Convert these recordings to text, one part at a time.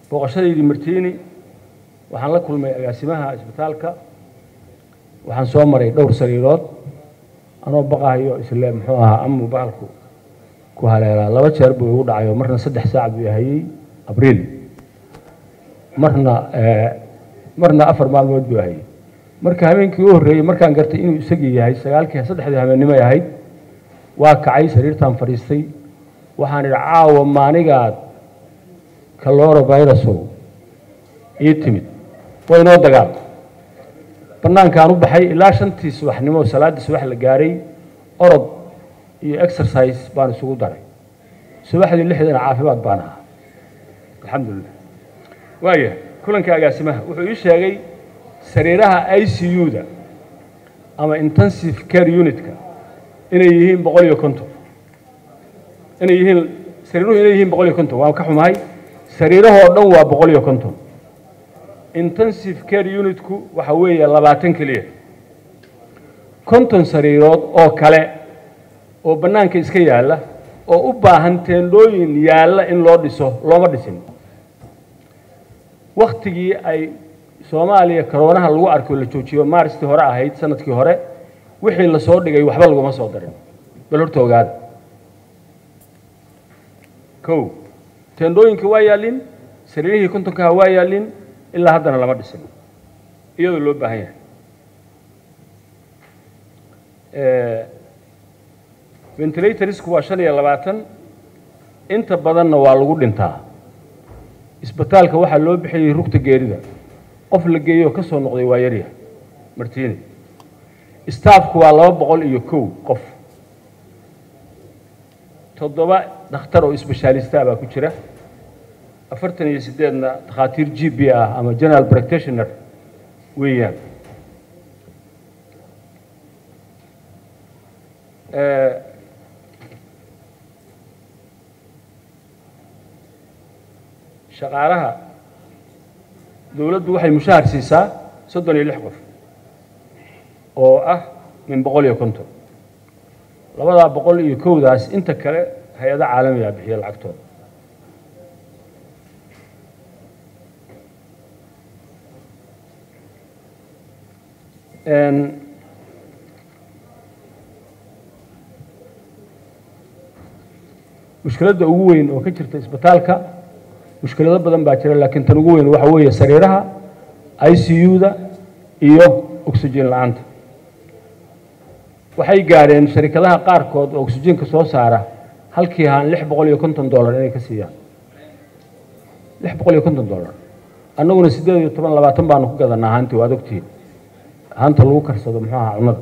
booqashadaydii martiini waxaan la kulmay agaasimaha isbitaalka waxaan soo maray dhowr sariirood anoo baqahayo isle muxuu ahaa amu bahalku ku haleelaa laba jeer buu igu dhacayo marna saddex saac buu hayey abriil marna marna afar maalmood buu hayey marka habeenkii u horreeyey markaan gartay inuu isagii yahay sagaalkii saddexdii habeennimoy ahayd waa kacay sariirtaan fadhiistay waxaan idhi caawa maanigaad kalorovirusow ii timid waa inoo dagaal bannaankaan u baxay ilaa shantii subaxnimo salaaddii subax la gaaray orod iyo exercise baan isugu daray subaxdii lixdana caafimaad baan ahaa alxamdulilah waaya kulanka agaasimaha wuxuu ii sheegay sariiraha i c u-da ama intensive care unitka inay yihiin boqol iyo konton inay yihiin sariiruhu inay yihiin boqol iyo konton waan ka xumahay sariirahoo dhan waa boqol iyo konton intensive care unitku waxa weeye labaatan keliya konton sariirood oo kale oo bannaanka iska yaalla oo u baahan teendhooyin yaalla in loo dhiso looma dhisin wakhtigii ay soomaaliya karoonaha lagu arko la joojiyo maaristii hore ahayd sanadkii hore wixii la soo dhigay waxba laguma soo darin bal horta ogaada kow teendhooyinka waa yaallin sariirihii kontonkaha waa yaallin ilaa haddana lama dhisin iyadoo loo baahan yahay ventilatorsku waa shan iyo labaatan inta badanna waa lagu dhintaa isbitaalka waxaa loo bixiyey rugta geerida qof la geeyo ka soo noqday waa yarya martiini staafku waa laba boqol iyo kow qof toddoba dhakhtar oo isbeshaalista baa ku jira afartan iyo siddeedna dakhaatiir g b ah ama general practitioner weeyaan shaqaalaha dowladdu waxay mushahar siisaa soddon iyo lix qof oo ah min boqol iyo konton labadaa boqol iyo kowdaas inta kale hay-ado caalamigaa bixiya lacagtooda mushkiladda ugu weyn oo ka jirta isbitaalka mushkilado badan baa jira laakiin tan ugu weyn waxa weeye sariiraha i c u-da iyo oxygen la-aanta waxay gaadheen sharikadaha qaarkood oo oxygenka soo saara halkii haan lix boqol iyo konton dollar inay ka siiyaan lix boqol iyo konton dollar annaguna siddeed iyo toban labaatan baanu ku gadanaa haantii waad ogtihiin haanta lagu karsado muxuu ahaa cunnada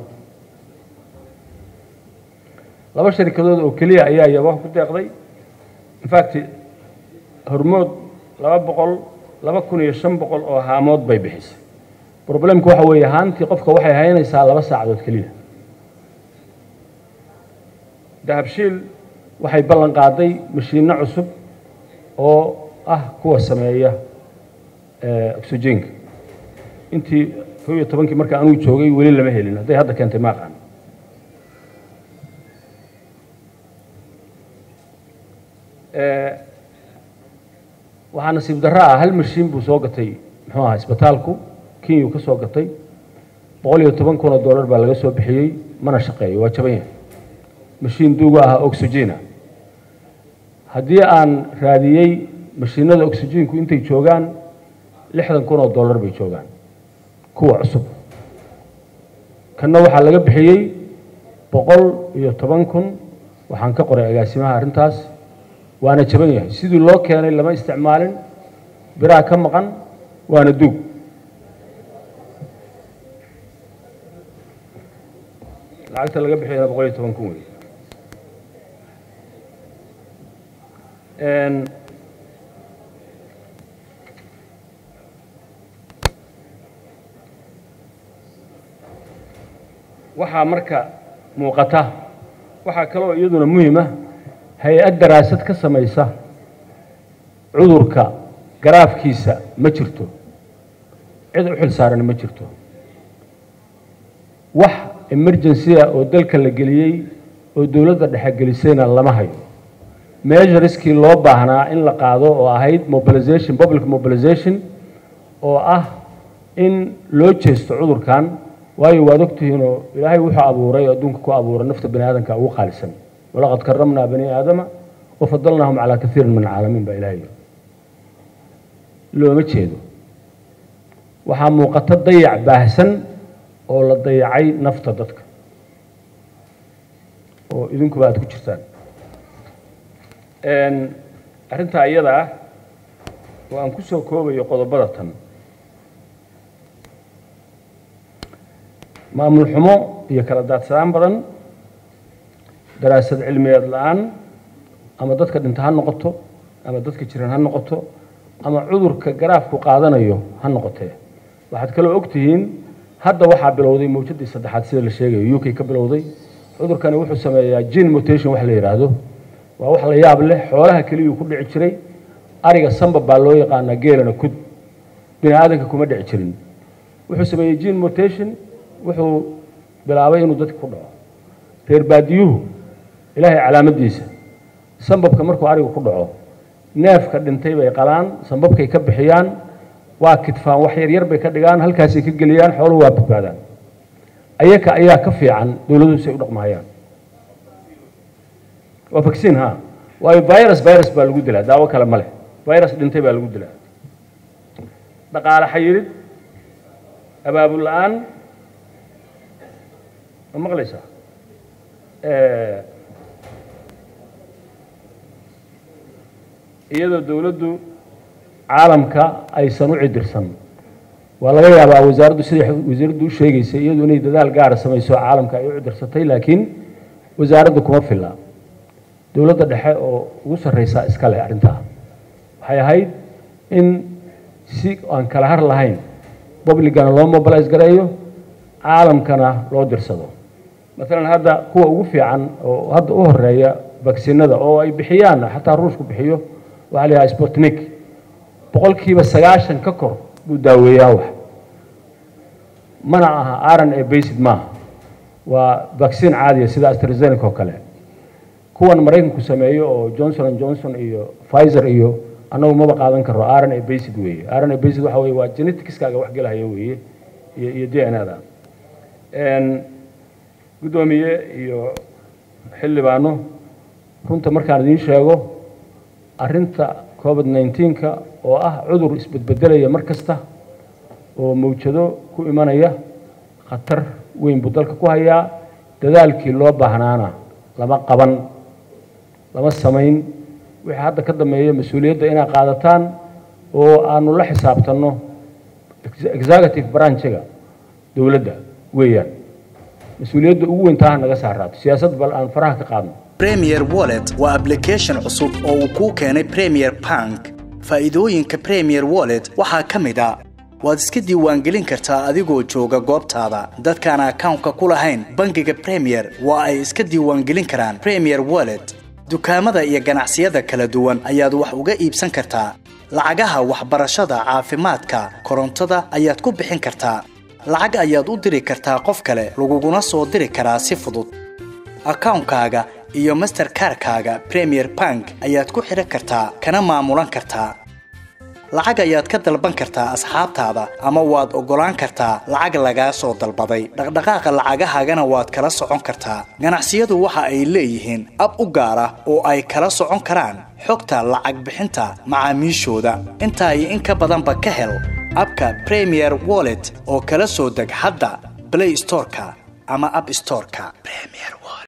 laba sharikadood oo keliya ayaa yabaha ku deeqday infact hormood laba boqol laba kun iyo shan boqol oo haamood bay bixisay problemku waxa weeye haantii qofka waxay haynaysaa laba saacadood keliya dahabshiil waxay ballan qaaday mashiinno cusub oo ah kuwa sameeya oxygenka intii kow iyo tobankii marka anuu joogay weli lama helin hadday hadda keentay ma aqaan waxaa nasiib darro ah hal mashiin buu soo gatay muxuu ahaa isbitaalku kenyuu ka soo gatay boqol iyo toban kun oo dollar baa laga soo bixiyey mana shaqeeyo waa jaban yahay mashiin duuga ah oxygena haddii aan raadiyey mashiinada oxygenku intay joogaan lixdan kun oo dollar bay joogaan kuwa cusub kanna waxaa laga bixiyey boqol iyo toban kun waxaan ka qoray agaasimaha arrintaas waana jaban yahay sidii loo keenay lama isticmaalin biraha ka maqan waana duug lacagta laga bixiyana boqol iyo toban kun wey waxaa marka muuqata waxaa kaloo iyaduna muhima hay-ad daraasad ka samaysa cudurka garaafkiisa ma jirto cid u xil saaran ma jirto wax emergency ah oo dalka la geliyey oo dowladda dhexe gelisayna lama hayo measureskii loo baahnaa in la qaado oo ahayd mobilization public mobilization oo ah in loo jeesto cudurkan waayo waad ogtihiinoo ilaahay wuxuu abuuray oo adduunka ku abuuray nafta bani aadamka ugu qaalisan walaqad karamnaa bani aadama wafadalnaahum calaa kaiirin min alcaalamiin baa ilaahay looma jeedo waxaa muuqata dayac baahsan oo la dayacay nafta dadka oo idinkuba aad ku jirtaan arrintaa iyada ah oo aan ku soo koobayo qodobada tan maamul xumo iyo kala daadsanaan badan daraasad cilmiyeed la-aan ama dadka dhinta ha noqoto ama dadka jiran ha noqoto ama cudurka garaafku qaadanayo ha noqotee waxaad kaloo ogtihiin hadda waxaa bilowday mawjadii saddexaad sida la sheegayo u k ka bilowday cudurkani wuxuu sameeyaa gene mutation wax la yidhaahdo waa wax la yaab leh xoolaha keliyuu ku dhici jiray ariga samba baa loo yaqaanaa geelana kud bini aadanka kuma dhici jirin wuxuu sameeyey gene mutation wuxuu bilaabay inuu dadka ku dhaco reer baadiyuhu ilaahay calaamadiisa sambabka markuu arigu ku dhaco neefka dhintay bay qalaan sambabkay ka bixiyaan waa kidfaan wax yaryar bay ka dhigaan halkaasay ka geliyaan xooluhu waa badbaadaan ayaka ayaa ka fiican dowladuhu say u dhaqmahayaan waa vaccine ha waayo virus virus baa lagu dilaa daawo kale ma leh virus dhintay baa lagu dilaa dhaqaale xayirid abaabul la-aan ma maqlaysaa iyadoo dowladdu caalamka aysan u cidirsan waa laga yaabaa wasaaraddu siday wasiiraddu u sheegaysay iyadu inay dadaal gaara samayso caalamka ay u cidirsatay laakiin wasaaradda kuma filla dowladda dhexe oo ugu sarreysaa iska leh arrintaa waxay ahayd in si aan kala har lahayn publicana loo mobilize gareeyo caalamkana loo dirsado maalan hadda kuwa ugu fiican oo hadda u horeeya vaksinada oo ay bixiyaan xataa ruushku bixiyo waxaa la yidhaha sputnik boqolkiiba sagaashan ka kor buu daaweeyaa wax mana aha aran ee basid maaha waa vaccine caadiya sida astrazeneca oo kale kuwan maraykanku sameeyo oo johnson and johnson iyo pfizer iyo annagu maba qaadan karo aran ee basid weeye aran ee basid waxa weye waa geneticskaaga wax gelahaya weeye iyo iyo d n a da guddoomiye iyo xildhibaano runta markaan idiin sheego arrinta covid nneteen-ka oo ah cudur isbedbedelaya mar kasta oo mawjado ku imanaya khatar weyn buu dalka ku hayaa dadaalkii loo baahnaana lama qaban lama samayn wixii hadda ka dambeeya mas-uuliyadda inaa qaadataan oo aanu la xisaabtanno executive branchiga dowladda weeyaan mas-uuliyadda ugu weyn taaha naga saaraato siyaasad bal aan faraha ka qaadno premier wallet waa application cusub oo uu kuu keenay premier bank faa'iidooyinka premier wallet waxaa ka mid a waad iska diiwaangelin kartaa adigoo jooga goobtaada dadkaan akawnka ku lahayn bangiga premier waa ay iska diiwaangelin karaan premier wallet dukaamada iyo ganacsiyada kala duwan ayaad wax uga iibsan kartaa lacagaha waxbarashada caafimaadka korontada ayaad ku bixin kartaa lacag ayaad u diri kartaa qof kale laguguna soo diri karaa si fudud akawnkaaga iyo masterkarkaaga premier bank ayaad ku xidhan kartaa kana maamulan kartaa lacag ayaad ka dalban kartaa asxaabtaada ama waad oggolaan kartaa lacag lagaa soo dalbaday dhaqdhaqaaqa lacagahaagana waad kala socon kartaa ganacsiyadu waxa ay leeyihiin ab u gaar ah oo ay kala socon karaan xogta lacag bixinta macaamiishooda intaa iyo in ka badanba ka hel abka premier wallet oo kala soo deg hadda blay storeka ama ab storeka